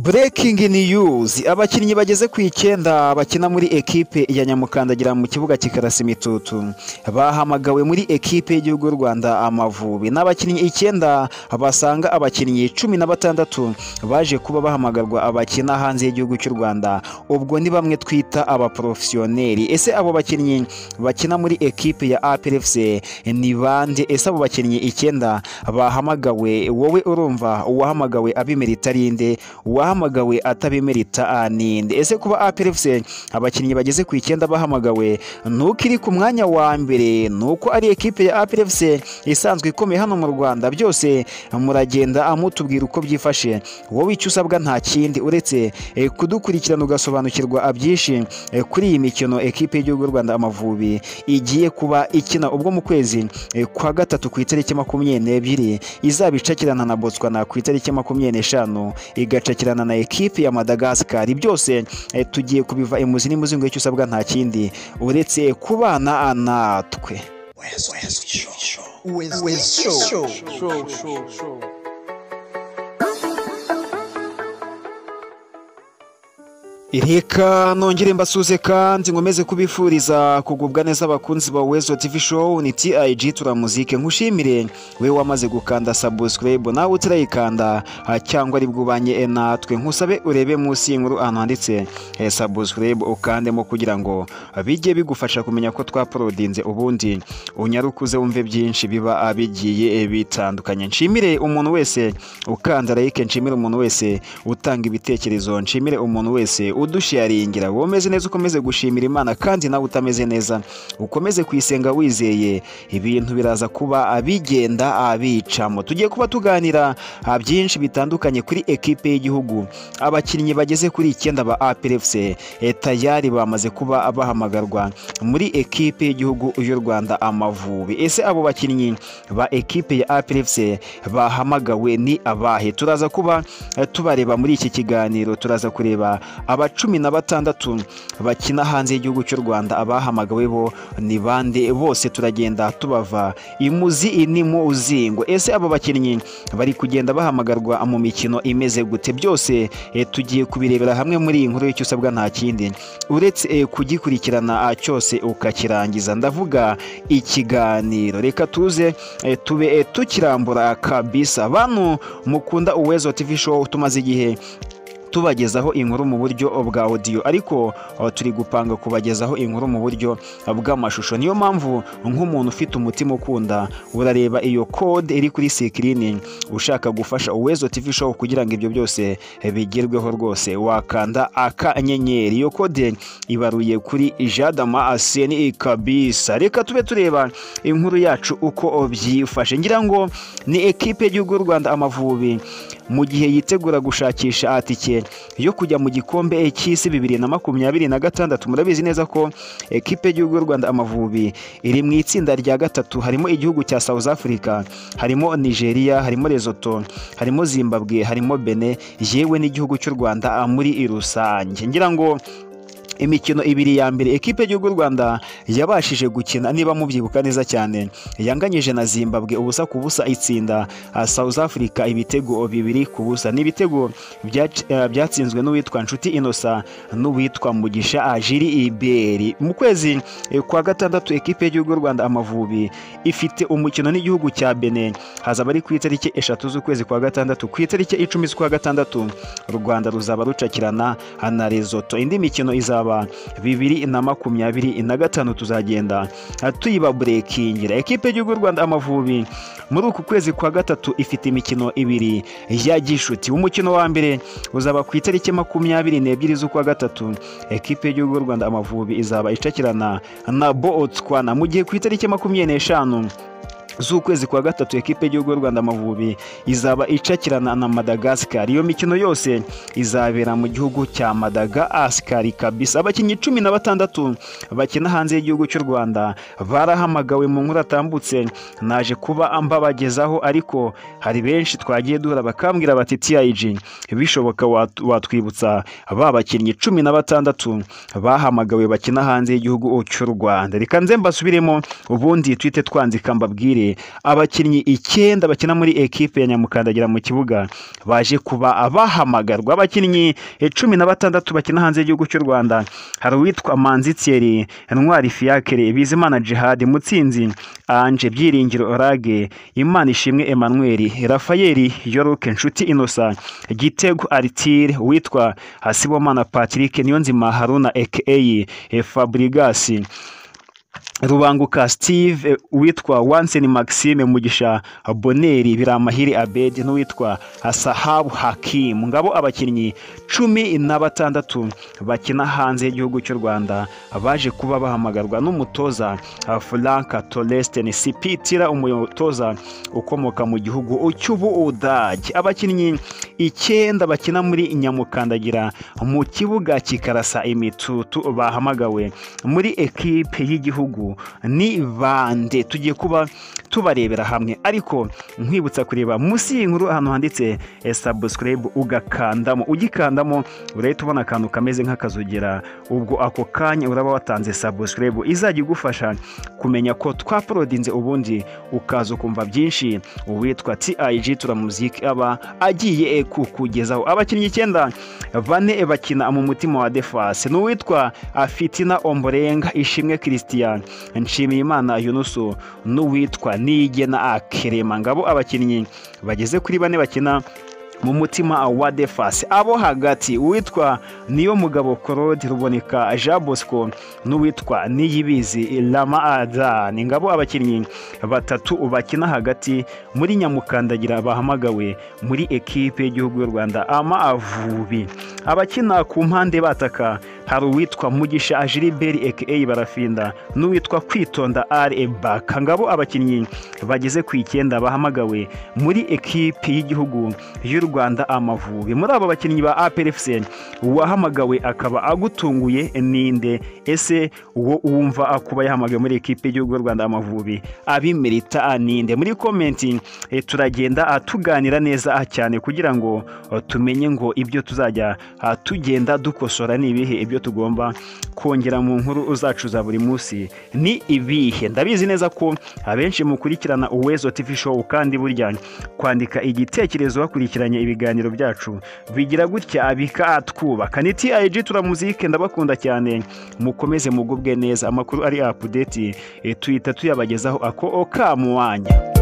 breaking news abakinnyi bageze ku icyenda bakina muri ekipe ya nyamukandagira mu kibuga cy'ikarasi imitutu bahamagawe muri ekipe y'igihugu y'u rwanda amavubi ni abakinnyi icyenda basanga abakinnyi cumi na batandatu baje kuba bahamagarwa abakina hanze y'igihugu cy'u rwanda ubwo ni bamwe twita abaporofesiyoneri ese abo bakinnyi bakina muri ekipe ya APRFC ni bande ese abo bakinnyi icyenda bahamagawe wowe urumva uwahamagawe abimerita ari inde uwahamagawe atabimerita ninde ese kuba APRFC abakinnyi bageze ku icyenda bahamagawe nuko iri ku mwanya wa mbere nuko ari ekipe ya APRFC isanzwe ikomeye hano mu Rwanda byose muragenda amutubwira uko byifashe wowe icyo usabwa nta kindi uretse eh, kudukurikirana ugasobanukirwa byinshi eh, kuri iyi mikino ekipe y'igihugu y'u Rwanda Amavubi igiye kuba ikina ubwo mu kwezi eh, kwa gatatu ku itariki makumyabiri n'ebyiri izaba icakirana na Botswana ku itariki makumyabiri n'eshanu igacakirana na ekipi ya Madagascar byose eh, tugiye kubiva imuzi n'imuzi ngo icyo usabwa nta kindi uretse kubana natwe West, West Show. West, West Show. Show, show, show. Reka nongere mbasuze kandi nkomeze kubifuriza kugubwa neza abakunzi ba Wezo TV Show ni TIG turamuzike nkushimire we wamaze gukanda subscribe nawe utarayikanda ah, cyangwa ari bwubanye natwe nkusabe urebe munsi y'inkuru ahantu handitse eh, subscribe ukandemo kugira ngo ah, bijye bigufasha kumenya ko twaporodinze ubundi unyarukuze wumve byinshi biba ah, bigiye eh, bitandukanye nshimire umuntu wese ukanda like nshimire umuntu wese utanga ibitekerezo nshimire umuntu wese udusharingira wowe umeze neza ukomeze gushimira imana kandi nawe utameze neza ukomeze kuyisenga wizeye ibintu biraza kuba abigenda abicamo tugiye kuba tuganira ah, byinshi bitandukanye kuri ekipe y'igihugu abakinnyi bageze kuri icyenda ba APRFC eh, tayari bamaze kuba bahamagarwa muri ekipe y'igihugu y'u Rwanda Amavubi ese abo bakinnyi ba ekipe ya APRFC bahamagawe ni abahe turaza kuba eh, tubareba muri iki kiganiro turaza kureba aba aba cumi na batandatu bakina hanze y'igihugu cy'u Rwanda abahamagawe bo ni bande bose turagenda tubava imuzi mu uzingo ese aba bakinnyi bari kugenda bahamagarwa mu mikino imeze gute byose eh, tugiye kubirebera hamwe muri iyi nkuru y'icyo usabwa nta kindi uretse eh, kugikurikirana ah, cyose ukakirangiza ndavuga ikiganiro reka tuze eh, tube eh, tukirambura kabisa bantu mukunda uwezo TV show tumaze igihe tubagezaho inkuru mu buryo bwa audio ariko aho turi gupanga kubagezaho inkuru mu buryo bw'amashusho niyo mpamvu nk'umuntu ufite umutima ukunda urareba iyo code iri kuri sikirini ushaka gufasha uwezo TV show kugira ngo ibyo byose bigerweho rwose wakanda akanyenyeri iyo code ibaruye kuri Jadama Aseni kabisa reka tube tureba inkuru yacu uko byifashe ngira ngo ni ekipe y'u Rwanda Amavubi mu gihe yitegura gushakisha atike yo kujya mu gikombe cy'isi bibiri na makumyabiri na gatandatu murabizi neza ko ekipe y'igihugu y'u Rwanda Amavubi iri mu itsinda rya gatatu harimo igihugu cya South Africa harimo Nigeria harimo Lesotho harimo Zimbabwe harimo Benin yewe n'igihugu cy'u Rwanda muri rusange ngira ngo imikino ibiri ya mbere ekipe y'igihugu y'u Rwanda yabashije gukina niba mubyibuka neza cyane yanganyije na Zimbabwe ubusa ku busa itsinda ah, South Africa ibitego bibiri ku busa ni ibitego byac- eh, byatsinzwe n'uwitwa Nshuti Innocent n'uwitwa Mugisha Ajiri Iberi mu kwezi eh, kwa gatandatu ekipe y'igihugu y'u Rwanda Amavubi ifite umukino n'igihugu cya Benin hazaba ari ku itariki eshatu z'ukwezi kwa gatandatu ku itariki icumi z'ukwa gatandatu u Rwanda ruzaba rucakirana ah, na Lesotho indi mikino izaba izaba bibiri na makumyabiri na gatanu tuzagenda tuyiba burekingira ekipe y'igihugu Rwanda Amavubi muri uku kwezi kwa gatatu ifite imikino ibiri ya gishuti umukino wa mbere uzaba ku itariki makumyabiri n'ebyiri z'ukwa gatatu ekipe y'igihugu Rwanda Amavubi izaba icakirana na Botswana mu gihe ku itariki makumyabiri n'eshanu z'ukwezi kwa gatatu ekipe y'igihugu y'u Rwanda Amavubi izaba icakirana na Madagascar iyo mikino yose izabera mu gihugu cya Madagascar kabisa abakinnyi cumi na batandatu bakina hanze y'igihugu cy'u Rwanda barahamagawe mu nkuru atambutse naje kuba mbabagezaho ariko hari benshi twagiye duhura bakambwira bati TIG bishoboka wat- watwibutsa ba bakinnyi cumi na batandatu bahamagawe bakina hanze y'igihugu cy'u Rwanda reka nze mbasubiremo ubundi twite twanzika mbabwire kabiri abakinnyi icyenda bakina muri ekipe ya nyamukandagira mu kibuga baje kuba abahamagarwa abakinnyi cumi na batandatu bakina hanze y'igihugu cy'u rwanda hari uwitwa manzi thierry ntwari fiacre bizimana jihad mutsinzi anje byiringiro orage imana ishimwe emmanuel rafael yoroke nshuti innocent gitego aritire witwa hasibomana patrick niyonzima haruna aka fabrigasi rubanguka steve witwa wanseni maxime mugisha boneri biramahiri abedi n'uwitwa sahabu hakimu ngabo abakinnyi cumi na batandatu bakina hanze y'igihugu cy'u rwanda baje kuba bahamagarwa n'umutoza frank toresten sipitira umutoza ukomoka mu gihugu cy'ubuudage abakinnyi icyenda bakina muri nyamukandagira mu kibuga kikarasa imitutu bahamagawe muri ekipe y'igihugu ni bande tugiye kuba tubarebera hamwe ariko nkwibutsa kureba munsi y'inkuru ahantu handitse sabusikarayibu ugakandamo ugikandamo urahita ubona akantu kameze nk'akazogera ubwo ako kanya uraba watanze sabusikarayibu izajya igufasha kumenya ko twaporodinze ubundi ukaza ukumva byinshi uwitwa tiyayiji turamuziki aba agiye kukugezaho abakinnyi icyenda bane bakina mu mutima wa defase n'uwitwa fitina omborenga ishimwe christian nshimiyimana yunusu n'uwitwa nigena akerema ngabo abakinnyi bageze kuri bane bakina mu mutima wa defasi abo hagati uwitwa niyo mugabo claude ruboneka jean bosco n'uwitwa niyibizi rama adan ngabo abakinnyi batatu bakina hagati muri nyamukandagira bahamagawe muri ekipe y'igihugu y'u rwanda ama avubi abakina ku mpande bataka hari uwitwa mugisha ajiriberi aka barafinda n'uwitwa kwitonda are baka ngabo abakinnyi bageze ku icyenda bahamagawe muri ekipe y'igihugu y'u rwanda amavubi muri abo bakinnyi ba aperefuse uwahamagawe akaba agutunguye ninde ese uwo wumva akuba yahamagawe muri ekipe y'igihugu y'u rwanda amavubi abimerita ninde muri komenti turagenda tuganira neza cyane kugira ngo tumenye ngo ibyo tuzajya tugenda dukosora ni ibihe ibyo tugomba kongera mu nkuru zacu za buri munsi ni ibihe ndabizi neza ko abenshi mukurikirana uwezo TV show kandi burya kwandika igitekerezo bakurikiranye ibiganiro byacu bigira gutya bikatwubaka ni TIG turamuzike ndabakunda cyane mukomeze mugubwe neza amakuru ari update tuhita tuyabagezaho ako okamuwanya